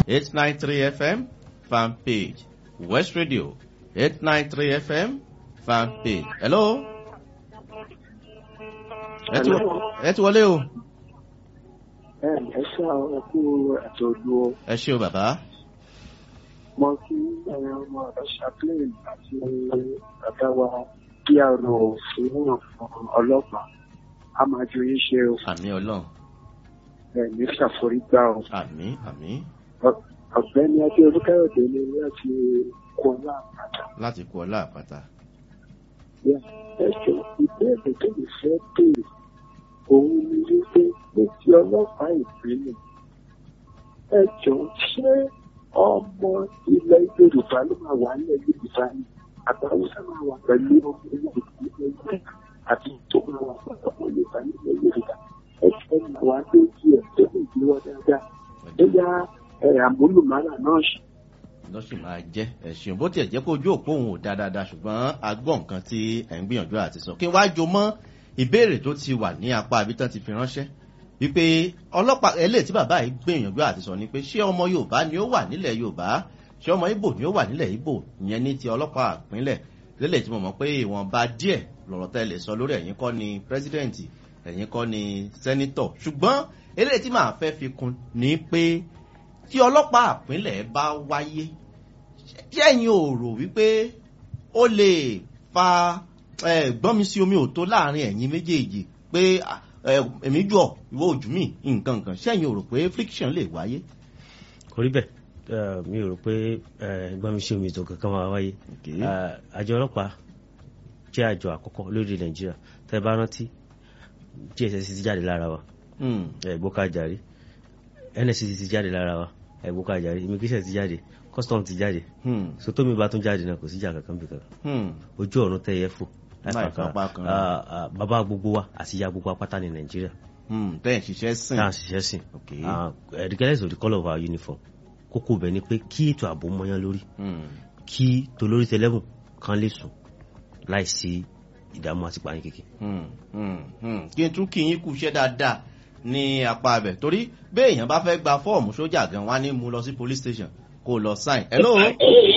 eight nine three fm fan page west radio eight nine three fm fan page. hello. ẹ ti wọ- ẹ ti wọlé o. ẹ ẹ ṣe àwọn ẹkú àtọjú o ẹ ṣe o bàbá. mo kí ẹyẹ ọmọ rẹ chaplain àti bàbá wa kí a rò fún ọlọ́pàá a máa ju yín ṣe o àmì ọlọ́run ẹ ní ṣàforígbà o àmì àmì Ọ- ọ̀gbẹ́ni adé olúkáyọ̀dé ni láti kó láàpàtà láti kú ọlá àpáta. ẹ jọ ìbéèrè tó lè fẹ́ béèrè òun ni wípé ní ti ọlọ́pàá ìpínlẹ̀ ẹ jọ ṣé ọmọ ilẹ̀ yorùbá ló máa wà nílẹ̀ yorùbá ni àbáwọ́sá máa wà pẹ̀lú ọmọ ilẹ̀ yorùbá àti tó máa wà pẹ̀lú ọmọ yorùbá nílẹ̀ yorùbá ẹ jọ ẹ máa wà lójú ẹ tó lè gbé wọn dáadáa bóyá ẹ àmúlùmálà náà ṣe. lọ́ sì máa jẹ́ ẹ̀sìn bó tiẹ̀ jẹ́ kó ojú òpó òun ò dáa dáadáa ṣùgbọ́n a gbọ́ nǹkan tí ẹ̀ ń gbìyànjú àti sọ. kí n wá jo mọ́ ìbéèrè tó ti wà ní apá ibi tán ti fi ránṣẹ́ wípé ọlọ́pàá eléyìí tí bàbá yìí gbìyànjú àti sọ ni pé ṣé ọmọ yorùbá ni ó wà nílẹ̀ yorùbá ṣé ọmọ ibo ni ó wà nílẹ̀ ibo ìyẹn ní ti ọlọ́pàá ìpínlẹ̀ lélẹ̀ tí mo mọ̀ pé ìwọ̀nba díẹ̀ lọ̀rọ̀ tẹ́ lè sọ lórí ẹ̀yìn kọ́ ni pírẹ́sídẹ̀ǹtì ẹ̀yìn kọ́ ni sẹ́nítọ̀ ṣùgbọ́n eléyìí tí màá fẹ́ fi kún ni pé tí ọlọ́pàá ìpínlẹ̀ bá wáyé ṣé ẹ̀yin ò rò wípé ó lè fa eh, gbọ́nmi sí omi òtó láàrin ẹ̀yin méjèèjì pé ah, eh, èmi jọ ìwọ ojú mi nǹkan nǹkan ṣé ẹ̀yin ò rò pé friction lè wáyé. kò rí bẹ́ẹ̀ eh, mi ò rò pé eh, gbọ́n mi ṣe omi ètò kankan máa wáyé Okay. Eh, àjọ ọlọ́pàá jẹ́ àjọ àkọ́kọ́ lórí nàìjíríà tẹ́ bá rántí dss ti jáde lára wa Hmm, ẹ̀gbọ́ká jàre nsc ti jáde lára wa ẹ̀gbọ́ká jàre immigration ti jáde custom ti jáde hmm, so tómi bá tún jáde náà kò síjà kankan bí kankan hmm. ojú ọ̀run tẹ́ yẹ fò Láì láì fapá fapá kan. Ah, ah, bàbá gbogbo wa àti ìyá gbogbo apáta ní nàìjíríà Hmm, tẹ́ ẹ̀ ṣiṣẹ́ sìn. tá à ń ṣiṣẹ́ sìn Okay. Ah, regardless of the colour of our uniform kókó bẹ̀ ni pé kí ètò ààbò mọ́yán lórí Hmm, kí tolórí tẹlẹ́mù kan lè sùn láìsí ìdààmú àti pààyàn kékeré. hmm, hmm, hmm. kí n tún kí yín kú iṣẹ́ dáadáa ní apá abẹ torí béèyàn bá fẹ́ gba fọ́ọ̀mù sójà gan wá ní mú lọ sí police station kó lọ sign. hello ẹ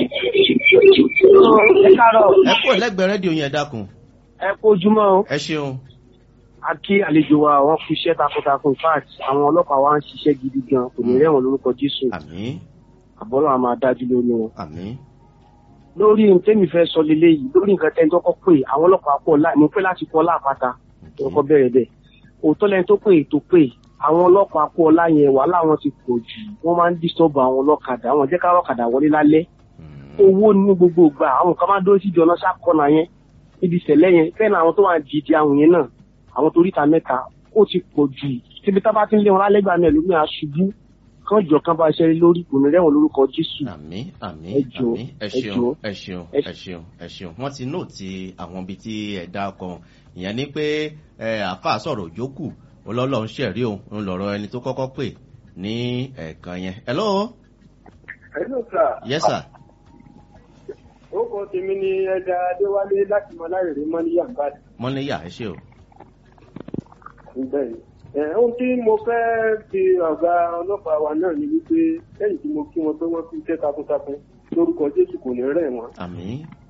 káàárọ̀ ẹ kúrò lẹ́gbẹ̀ẹ́ rédíò yẹn dákun ẹ kú ojúmọ́ o ẹ ṣeun. a kí àlejò wa wọ́n fi iṣẹ́ takuntakun fact àwọn ọlọ́pàá wa ń ṣiṣẹ́ gidi gan kò ní rẹ̀wọ̀n lórúkọ jésù àmì àbọ̀lọ́ a máa dájú lórí wọn. àmì lórí tẹ́mi fẹ́ sọ lélẹ́yìí lórí nǹkan tẹ́ni tó kọ́ pé àwọn ọlọ́pàá pọ̀ láì mo pẹ́ láti kọ́ láàpáta tó kọ́ bẹ̀rẹ̀ bẹ́ẹ̀ òótọ́ lẹ́ni tó pè tó pè àwọn ọlọ́pàá pọ̀ láyẹn wàhálà wọn ti pọ̀ jù wọ́n máa ń disturb àwọn ọlọ́kadà àwọn jẹ́ káwọn ọ̀kadà wọlé lálẹ́ owó ní gbogbo ìgbà àwọn kan máa dúró sí ìjọ náà ṣàkọ́nà yẹn níbi ìṣẹ̀lẹ̀ yẹn fẹ́ẹ̀ náà àwọn tó wà dìde àwọn yẹn náà àwọn tó ríta mẹ́ta ó ti pọ̀ jù tíbi tá bá ti ń lé wọn lálẹ́ gbà náà lómi àṣubú kán jọ kán bá ṣe lórí kò ní rẹ́wọ̀n lórúkọ jésù àmì àmì Ẹ jọ̀ọ́, àmì ẹ ẹ ṣeun jọ̀ọ́. ẹ ṣeun Ẹ ẹ ṣeun ẹ ṣeun wọ́n ti nóòtì àwọn ibi tí ẹ dá kan ìyẹn ni pé ẹ àáfàá sọ̀rọ̀ òjókù ọlọ́lọ́ ń ṣẹ̀rí òun ń lọ̀rọ̀ ẹni tó kọ́kọ́ pè ní ẹ̀ẹ̀kan yẹn. hello hello sir yes sir orúkọ tèmi ni ẹja adéwálé láti mọ láìrè mọ ní yàmbá mọ́níyà ẹ ṣe o. bẹ́ẹ̀ ẹ ohun tí mo fẹ́ fi ọ̀gá ọlọ́pàá wa náà ni wípé lẹ́yìn tí mo kí wọn pé wọ́n fi iṣẹ́ takuntakun lórúkọ jésù kò ní rẹ̀ wọ́n. àmì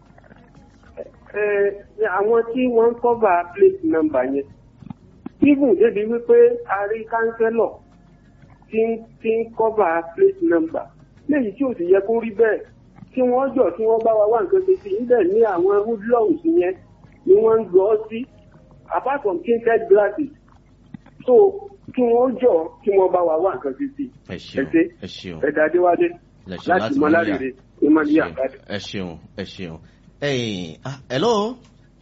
ẹ àwọn tí wọ́n ń kọ́bà plate number yẹn even débi wípé a rí kánsẹ́lọ̀ tí ń tí ń kọ́bà plate number léyìí tí ò sì yẹ kó rí bẹ́ẹ̀ kí wọ́n jọ kí wọ́n bá wa wá nǹkan ṣe sí níbẹ̀ ní àwọn hoodlums yẹn ni wọ́n ń gbọ́ sí apart from tinted glasses so kí wọ́n jọ kí wọ́n bá wa wá nǹkan ṣe sí ẹ ṣeun ṣe. ẹ ṣeun ẹ̀dá adéwálé ẹ ṣeun láti mọ láríire emmanuel akadé. ẹ ṣeun ẹ ṣeun ẹyìn ah hello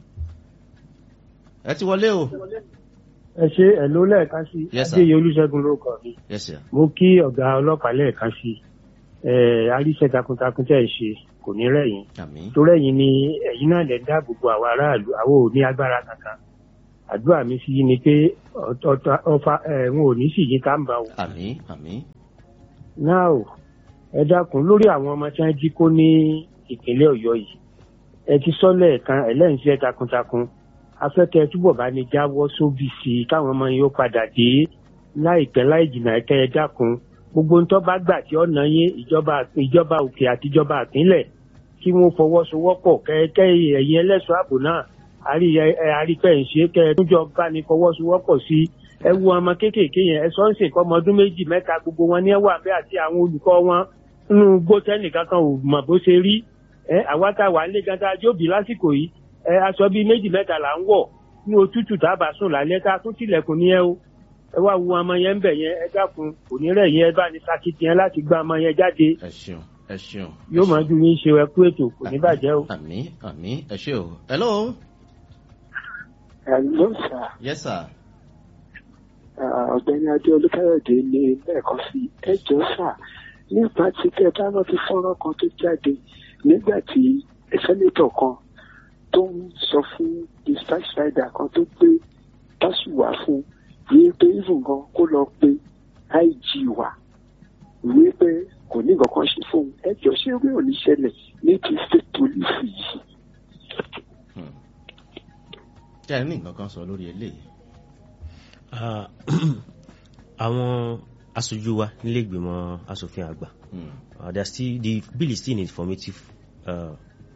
ẹ ti wọlé o ẹ ṣe ẹ̀ló lẹ́ẹ̀kan sí Yes, sir. adéyẹ olúṣẹ́gun lórúkọ mi yes sir mo kí ọ̀gá ọlọ́pàá lẹ́ẹ̀kan sí ẹ aríṣẹ́ takuntakun tẹ́ ẹ ṣe kò ní rẹ̀yìn àmì torí ẹ̀yin ni ẹ̀yin náà lè dáàbò bo àwọn aráàlú àwọn ò ní agbára kankan àdúrà mi sí yín ni pé ọ̀tọ̀- ọfà ẹ̀hún ò ní sì yín ká ń bá wò. àmì àmì náà o ẹ dákun lórí àwọn ọmọ tí wọ́n jí kó ní ìpínlẹ̀ ọ̀yọ́ yìí ẹ ti sọ lẹ́ẹ̀kan ẹlẹ́yìnṣẹ́ takuntakun afẹ́kẹ́ túbọ̀ bá ní jáwọ́ sóbì sí i káwọn ọmọ yìí ó padà dé láìpẹ́ láì jìnnà ẹ̀kẹ́ ẹ dákun gbogbo ń tọ́ bá gbà tí ọ̀nà yín ìjọba ìjọba òkè àti ìjọba àpínlẹ̀ kí wọ́n fọwọ́sowọ́pọ̀ kẹ́kẹ́ ẹ̀yin ẹlẹ́ṣọ́ ààbò náà àrí àríkẹ́ ìṣe kẹ́ ẹ túnjọ bá ní fọwọ́sowọ́pọ̀ sí ẹ wo ọmọ kéékèèké yẹn ẹ sọ ń sìnkọ́ ọmọ ọdún méjì mẹ́ta gbogbo wọn ní ẹwà bẹ́ẹ̀ àti àwọn olùkọ́ wọn nínú gbótẹ́nì kankan ò mọ̀ bó ṣe rí ẹ àwa tá a wà nílé gan tá a jóbi lásìkò yìí ẹ aṣọ bíi méjì mẹ́ta là ń wọ̀ ní òtútù tá a bá sùn lálẹ́ tá a tún tilẹ̀kùn ní ẹ o ẹ wá wo ọmọ yẹn ń bẹ̀ yẹn ẹ dákun kò ní rẹ̀ yẹn ẹ bá ní sakitiyan láti gba ọmọ yẹn jáde ẹ ṣeun ẹ ṣeun. yóò máa ju yín ṣe ẹkú ètò kò ní bàjẹ́ o. àmì àmì ẹ ṣe o. hello. hello sir yes sir. ọ̀gbẹ́ni adé olúkáyọ̀dé ní lẹ́ẹ̀kan sí ẹjọ́ sà nípa tí kẹ́ bá rántí fọ́nrán kan tó jáde nígbà tí sẹ́nétọ̀ kan tó ń sọ fún dispatch rider kan tó gbé báṣùwà fún yìí pé even gan kó lọ pe ig wà wí pé kò ní nǹkan kan ṣe fóun ẹjọ́ ṣé orí ò ní ṣẹlẹ̀ ní ti state police yìí. kí ẹ ní nǹkan kan sọ lórí eléyìí. Ah, àwọn aṣojú wa nílé ìgbìmọ̀ asòfin àgbà Hmm. uh, they are still the bill is still in informative uh,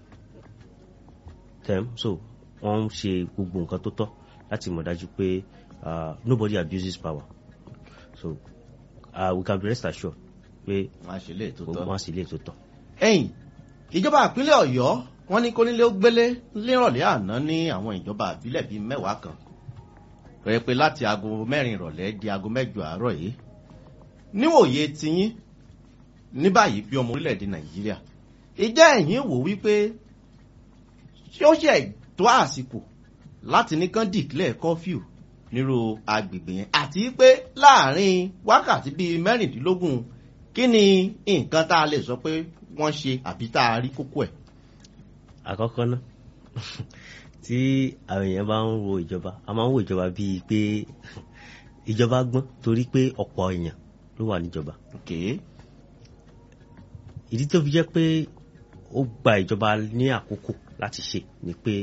term so wọ́n ń ṣe gbogbo nǹkan tó tọ́ láti mọ̀ dájú pé uh, nobody abuses power so uh, we can be rest assured pé wọn á ṣe lè tó tọ́. wọ́n á sì lè tó tọ́. ẹ̀yìn ìjọba ìpínlẹ̀ ọ̀yọ́ wọn ní kónílé ó gbélé lérọ̀lẹ́ àná ní àwọn ìjọba àbílẹ̀ bíi mẹ́wàá kan rẹ̀ pé láti aago mẹ́rin ìrọ̀lẹ́ di aago mẹ́jọ àárọ̀ yìí níwòye tiyín ní báyìí bí ọmọ orílẹ̀-èdè nàìjíríà ìjẹ́ ẹ̀yìn wò wípé ṣé ó ṣe tó àsìkò láti ní kán dìklẹ̀ kọ́fíù nírú agbègbè yẹn àti pé láàrin wákàtí bíi mẹ́rìndínlógún kí ni nǹkan tá a lè sọ pé wọ́n ṣe àbí tá a rí kókó ẹ̀. àkọ́kọ́ náà tí àwọn èèyàn bá ń wo ìjọba a máa ń wo ìjọba bíi pé ìjọba gbọ́n torí pé ọ̀pọ̀ èèyàn ló wà níjọba Okay. ìdí tó fi jẹ́ pé ó gba ìjọba ní àkókò láti ṣe ni pé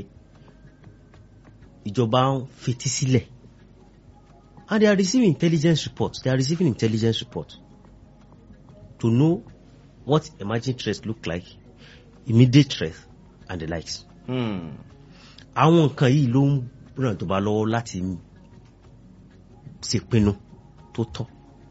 ìjọba ń fetí sílẹ̀ and they are receiving intelligence reports they are receiving intelligence reports to know what emerging threats look like immediate threats and the likes. Hmm. àwọn nǹkan yìí ló ń ràn ìjọba lọ́wọ́ láti ṣèpinnu tó tọ́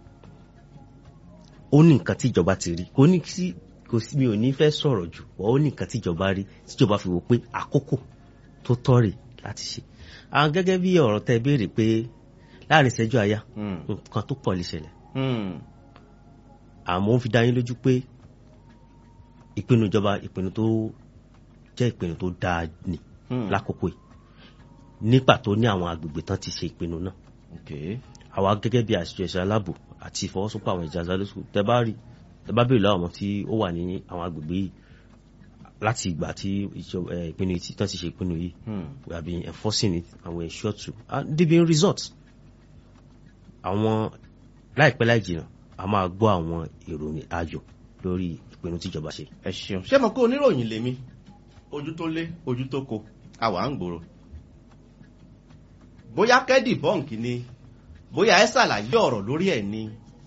ó ní nǹkan tí ìjọba ti rí kò ní sí kò sí mi ò ní fẹ́ sọ̀rọ̀ jù ó ní nǹkan tí ìjọba rí tí ìjọba fi wò pé àkókò tó tọ́ rè láti ṣe àwọn gẹ́gẹ́ bí ọ̀rọ̀ tẹ béèrè pé láàrin ìṣẹ́jú àyà Hmm. nǹkan tó pọ̀ lè ṣẹlẹ̀ Hmm. àmọ́ ó fi dá yín lójú pé ìpinnu ìjọba ìpinnu tó jẹ́ ìpinnu tó dáa ni Hmm. lákòókò yìí ní pàtó ní àwọn agbègbè tán ti ṣe ìpinnu náà Okay. àwa gẹ́gẹ́ bí àṣìṣe ẹ̀ṣẹ̀ aláàbò àti ìfọwọ́sowọ́pọ̀ àwọn ìjà zálẹ́sù tẹ bá rí tẹ bá béèrè lọ́wọ́ àwọn tí ó wà ní àwọn agbègbè yìí láti ìgbà tí ìjọba ẹ, ìpinnu yìí ti- tán ti ṣe ìpinnu yìí Hmm. we have been enforcing it and we ensure to and they been results àwọn láìpẹ́ láì jìnnà a máa gbọ́ àwọn ìròyìn ayọ̀ lórí ìpinnu tíjọba ṣe ẹ ṣeun ṣé mo kó oníròyìn lèmi ojú tó lé ojú tó ko àwa ń gbòòrò bóyá kẹ́dì bọ́ǹkì ni bóyá ẹ ṣàlàyé ọ̀rọ̀ lórí ẹ̀ ni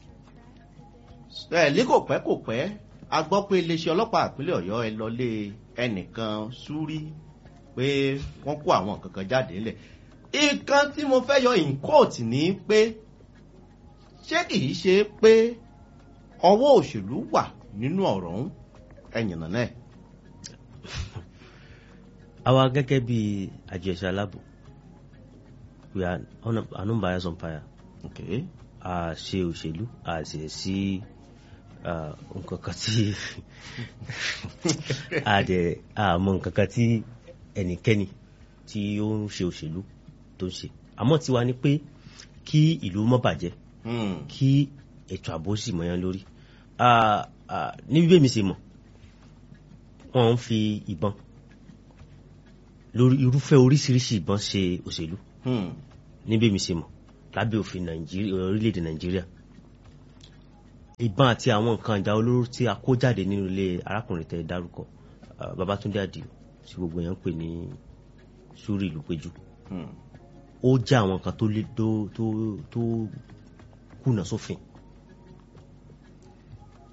ẹ ní kò pẹ́ kò pẹ́ a gbọ́ pé iléeṣẹ́ ọlọ́pàá ìpínlẹ̀ ọ̀yọ́ ẹ lọlé ẹnìkan súrí pé wọ́n kó àwọn nǹkan kan jáde ńlẹ̀ nǹkan tí mo fẹ́ yọ in court ní pé ṣé kìí ṣe pé ọwọ́ òṣèlú wà nínú ọ̀rọ̀ ọ̀hún ẹ̀yìnà náà. àwa gẹ́gẹ́ bí àjọ ẹ̀ṣẹ̀ aláàbò we are un- an unbiased umpire Okay. a ṣe òṣèlú a sì sí ah, nǹkan kan tí a dẹ̀ a mọ nǹkan kan tí ẹnikẹ́ni tí ó ń ṣe òṣèlú tó ń ṣe àmọ́ tiwa ni pé kí ìlú má bàjẹ́ Hmm. kí ètò ààbò sì mọ̀yán lórí Ah, ah, ní bí bẹ́ẹ̀ mi ṣe mọ̀ wọ́n ń fi ìbọn lórí irúfẹ́ oríṣiríṣi ìbọn ṣe òṣèlú Hmm. ní bí mi ṣe mọ̀ lábẹ́ òfin nàìjíríà orílẹ̀-èdè nàìjíríà ìbọn àti àwọn nǹkan ìjà olóró tí a kó jáde nínú ilé arákùnrin tẹ dárúkọ ah, babatunde adio tí gbogbo èèyàn ń pè ní sùúrù ìlú péjú Hmm. ó jẹ́ àwọn nǹkan tó lé tó tó tó kùnà sófin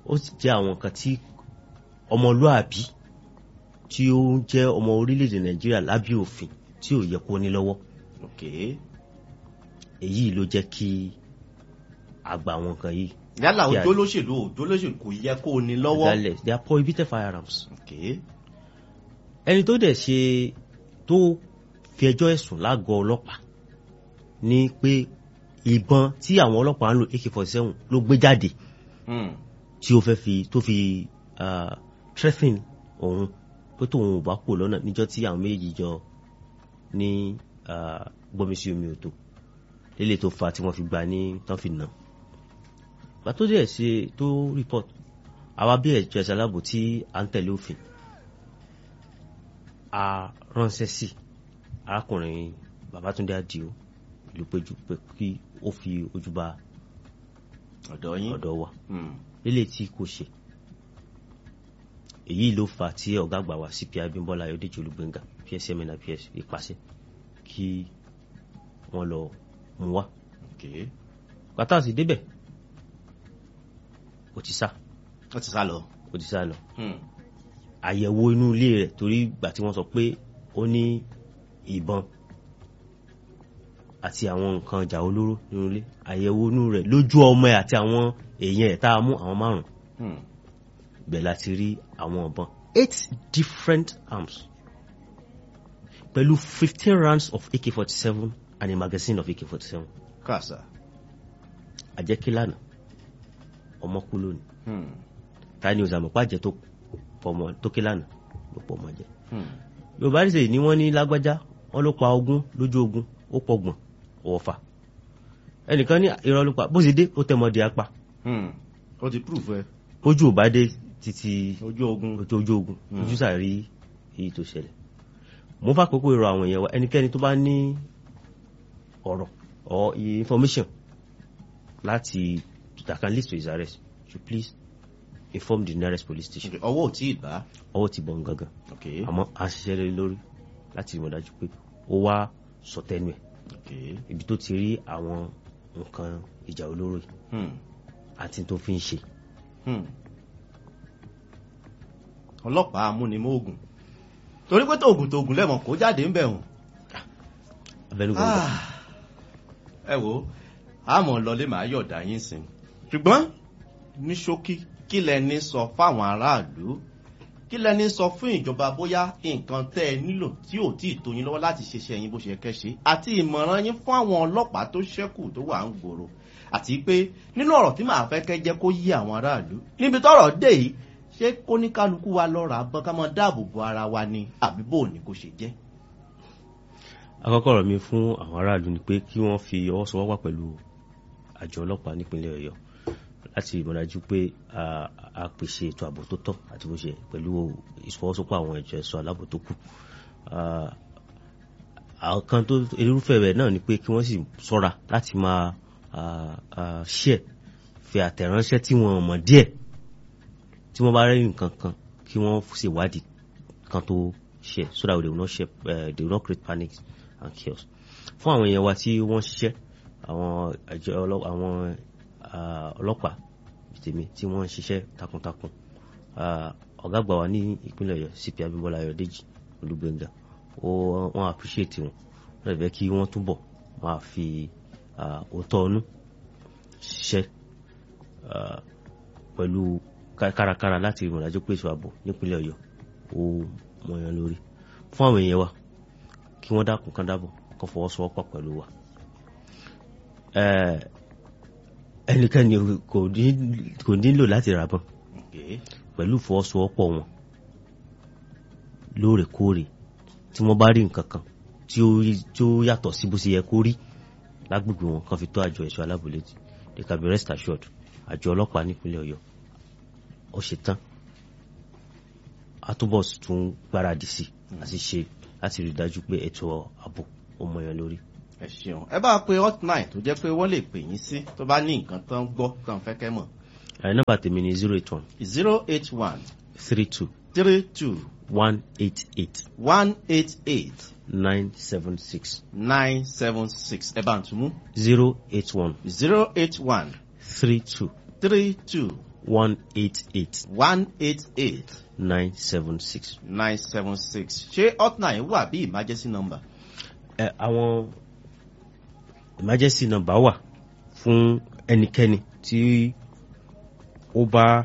ó sì jẹ́ àwọn nǹkan tí ọmọlúàbí tí ó ń jẹ́ ọmọ orílẹ̀-èdè nàìjíríà lábẹ́ òfin tí ò yẹ kó ní lọ́wọ́ ok èyí ló jẹ́ kí àgbà àwọn nǹkan yìí yálà Kí a- òjò lóṣèlú òjò lóṣèlú kò yẹ kó o ní lọ́wọ́ regardless they are prohibited firearms ok ẹni tó dẹ̀ ṣe tó fi ẹjọ́ ẹ̀sùn lágọ̀ọ́ ọlọ́pàá ní pé ìbọn tí àwọn ọlọ́pàá ń lò ak-47 ló gbé jáde hmm. tí ó fẹ́ fi tó fi uh, threaten òun pé tóun ò bá kú lọ́nà níjọ́ tí àwọn méjì jọ ní uh, gbọ́mísí omi òtò lélẹ̀ tó fa tí wọ́n fi gbà ní tán fi nà gbà tó dẹ̀ ṣe tó report àwa bí ẹ̀jọ̀ ẹ̀sẹ̀ aláàbò tí à ń tẹ̀lé òfin a ránṣẹ́ sí arákùnrin Babátúndé Àdìó ìlú péjú pé kí ó fi ojú ba ọ̀dọ̀ yín ọ̀dọ̀ wa Hmm. lélẹ̀ tí kò ṣe èyí ló fà tí ọ̀gá àgbà wa CP Abímbọ́lá Ayọ̀dèjì Olúgbéngà PSM and PS ìpàṣẹ kí wọ́n lọ mú wá ok pátá sì débẹ̀ ó ti sá ó ti sá lọ ó ti sá lọ Hmm. àyẹ̀wò inú ilé rẹ̀ torí ìgbà tí wọ́n sọ pé ó ní ìbọn àti àwọn nǹkan ìjà olóró nínú ilé àyẹ̀wò inú rẹ̀ lójú ọmọ ẹ̀ àti àwọn èèyàn ẹ̀ tá a mú àwọn márùn-ún Hmm. bẹ́ẹ̀ láti rí àwọn ọ̀bọ̀n eight different arms pẹ̀lú fifteen rounds of AK-47 and a magazine of AK-47 kàṣà àjẹkílànà ọmọ kú lónìí Hmm. ta ni òsàmùpá jẹ tó pọmọ tó kílànà ló pọ̀ mọ́ jẹ Hmm. yorùbá ní sèyí ni wọ́n ní lágbájá wọ́n ló pa ogún lójú ogun ó pọgbọ̀n ọ̀fà ẹnìkan ní irọ́ ló pa bó ṣe dé ó tẹmọdé apá Hmm. ó ti proof ẹ ojú ò bá dé títí ojú ogun ojú ojú ogun Mm. ojú sàrí èyí tó ṣẹlẹ̀ mo fà kókó ìrọ̀ àwọn èèyàn wa ẹnikẹ́ni tó bá ní ọ̀rọ̀ or information láti that can lead to his arrest should please inform the nearest police station Ok, ọwọ́ ò tí ì bá ọwọ́ ti bọ̀ gangan ok àmọ́ a ṣiṣẹ́ lé lórí láti mọ̀ dájú pé ó wá sọtẹ́nu ẹ̀ ok ibi tó ti rí àwọn nǹkan ìjà olóró yìí Hmm. àti tó fi ń ṣe Hmm. ọlọ́pàá amúnimóògùn torí pé tóògùn tóògùn lẹ́mọ̀ kó jáde ń bẹ̀ hùn abẹnugan ẹ wo àmọ́ lọlé màá yọ̀dá yín sìn ṣùgbọ́n ní ṣókí kí lẹni sọ fáwọn aráàlú kí lẹni sọ fún ìjọba bóyá nǹkan tẹ́ ẹ nílò tí ò tí ì tó yín lọ́wọ́ láti ṣiṣẹ́ yín bó ṣe kẹ́ ṣe àti ìmọ̀ràn yín fún àwọn ọlọ́pàá tó ṣẹ́kù tó wà ń gbòòrò àti pé nínú ọ̀rọ̀ tí màá fẹ́ kẹ́ jẹ́ kó yí àwọn aráàlú níbi tọ́rọ̀ dé yìí ṣé kóníkálukú wa lọ́ra bọ́n ká máa dáàbò bo ara wa ni àbí bò ní kó ṣe jẹ́. àkọ́kọ́ ọ̀rọ̀ mi fún àwọn aráàlú ni pé kí wọ́n fi ọwọ́ sowọ́pọ̀ pẹ̀lú àjọ ọlọ́pàá nípínlẹ̀ ọ̀yọ́ láti ìmọ̀dájú pé a a pèsè ètò ààbò tó tọ́ àti bó ṣe pẹ̀lú ìfọwọ́sowọ́pọ̀ àwọn ẹ̀jọ̀ ẹ̀ṣọ́ aláàbò tó kù Ah, àwọn kan tó irúfẹ́ rẹ̀ náà ni pé kí wọ́n sì ṣọ́ra láti máa ah, ah, share fi àtẹ̀ránṣẹ́ tí wọ́n mọ̀ díẹ̀ tí wọ́n bá rí nǹkan kan kí wọ́n ṣèwádìí kan tó share so that they will not share uh, they will not create panic and chaos fún àwọn èèyàn wa tí wọ́n ṣiṣẹ́ àwọn àjọ ọlọ́- àwọn ah, ọlọ́pàá tèmi tí wọ́n ń ṣiṣẹ́ takuntakun Ah, ọ̀gá àgbà wa ní ìpínlẹ̀ ọ̀yọ́ cp abimbola ayọ̀dèjì olúgbẹ̀ngà ó wọ́n appreciate wọn wọ́n lè fẹ́ kí wọ́n túbọ̀ máa fi ah, òótọ́ ọnú ṣiṣẹ́ ah, pẹ̀lú ká- kárakára láti ìrìnàjò pèsè ààbò nípínlẹ̀ ọ̀yọ́ ó mọ̀yàn lórí fún àwọn èèyàn wa kí wọ́n dákun kán dábọ̀ kó fọwọ́sowọ́pọ̀ pẹ̀lú wa Eh, ẹnikẹ́ni kò ní- kò nílò láti ràbọ̀n Okay. pẹ̀lú ìfọwọ́sowọ́pọ̀ wọn lóòrèkóòrè tí wọ́n bá rí nǹkan kan tí ó rí- tí ó yàtọ̀ sí bó ṣe yẹ kó rí lágbègbè wọn kan fi tó àjọ ẹ̀ṣọ́ aláàbò létí they can be rest assured àjọ ọlọ́pàá nípínlẹ̀ ọ̀yọ́ ó ṣe tán a túbọ̀ sì tún gbáradì sí àti ṣe láti rí i dájú pé ètò ààbò ó mọyàn lórí. ẹ ṣeun ẹ bá pe hotline tó jẹ́ pé wọ́n lè pè yín sí tó bá ní nǹkan tán gbọ́ tán fẹ́ kẹ́ mọ̀ ẹ̀ nọ́mbà tèmi ni zero eight one zero eight one three two three two one eight eight one eight eight nine seven six nine seven six ẹ bá ń tún mú zero eight one zero eight one three two three two one eight eight one eight eight nine seven six. nine seven six ṣé hotline wà bí emergency number. ẹ àwọn emergency number wà fún ẹnikẹ́ni tí ó bá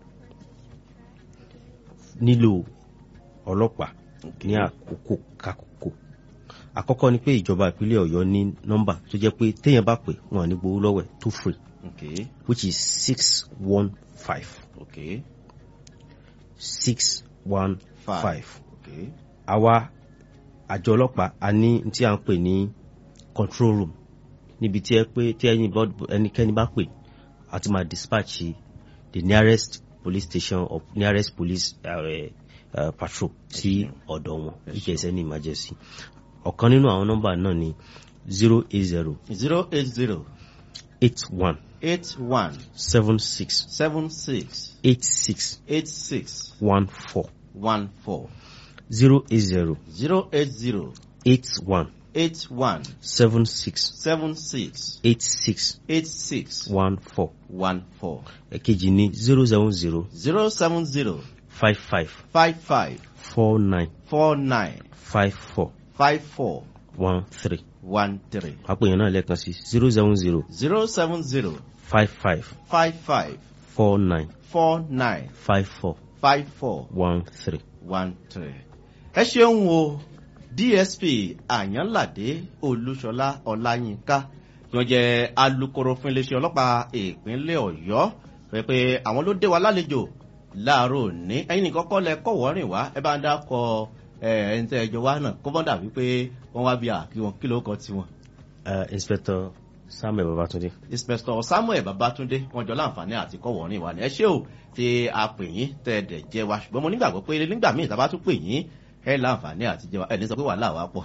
nílò ọlọ́pàá ní àkókò kakókò àkọ́kọ́ ni pé ìjọba ìpínlẹ̀ ọ̀yọ́ ní nọ́mbà tó jẹ́ pé téèyàn bá pè wọn ní gbowó lọ́wọ́ ẹ̀ tó free okay which is six one five okay six one five okay àwa àjọ ọlọ́pàá a ní tí a ń pè ní control room níbi tí ẹ pé tí ẹni bọ́- ẹnikẹ́ni bá pè a ti máa dispatch the nearest police station or nearest police uh, uh, patrol sí ọ̀dọ̀ wọn if there is any emergency ọ̀kan nínú àwọn nọ́mbà náà ni zero eight zero zero eight zero eight one eight one seven six seven six eight six eight six one four one four zero eight zero zero eight zero eight one eight one seven six seven six eight six eight six one four one four ẹ̀kejì ní zero seven zero zero seven zero five five five five four nine four nine five four five four one three one three àpèyàn náà lẹ́ẹ̀kan sí zero seven zero zero seven zero five five five five four nine four nine five four five four one three. one three. ẹ ṣeun o dsp àyànládé olúṣọlá ọláyínká tí wọn jẹ alūkkóró fún iléeṣẹ ọlọpàá ìpínlẹ ọyọ pé pé àwọn ló dé wa lálejò láàárọ òní ẹyin nìkan kọ lẹ kọwọ rìn wá ẹ bá ń dákọ ẹ ẹni tẹ ẹjọ wa náà kó bọ́n dàbí pé wọ́n wá bí àkí wọn kí ló kọ tiwọn. Uh, inspector samuel babatunde. inspector samuel babatunde wọn jọ láǹfààní àti kọwọ rìn wá ní ẹ ṣé o tí a pè yín tẹ ẹ dẹ jẹ wa ṣùgbọ́n mo nígbàgbọ́ pé nígbà míì tá a bá tún pè yín ẹ láǹfààní àti jẹ wa ẹ ní sọ pé wàhálà wa pọ̀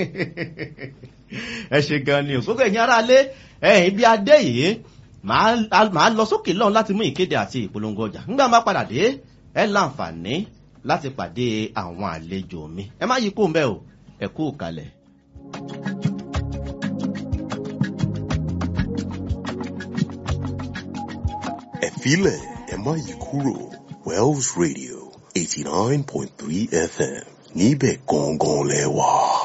ẹ ṣe gan ni o gbogbo ẹ̀yin ará lé ẹ̀yìn ibi adé yìí màá màá lọ sókè lọ́hùn láti mú ìkéde àti ìpolongo ọjà nígbà máa padà dé ẹ láǹfààní láti pàdé àwọn àlejò mi ẹ má yí kó ń bẹ́ o ẹ kú kalẹ̀. ẹ filẹ̀ ẹ má yí kúrò wells radio eighty nine point three fm níbẹ̀ gangan lẹ wà.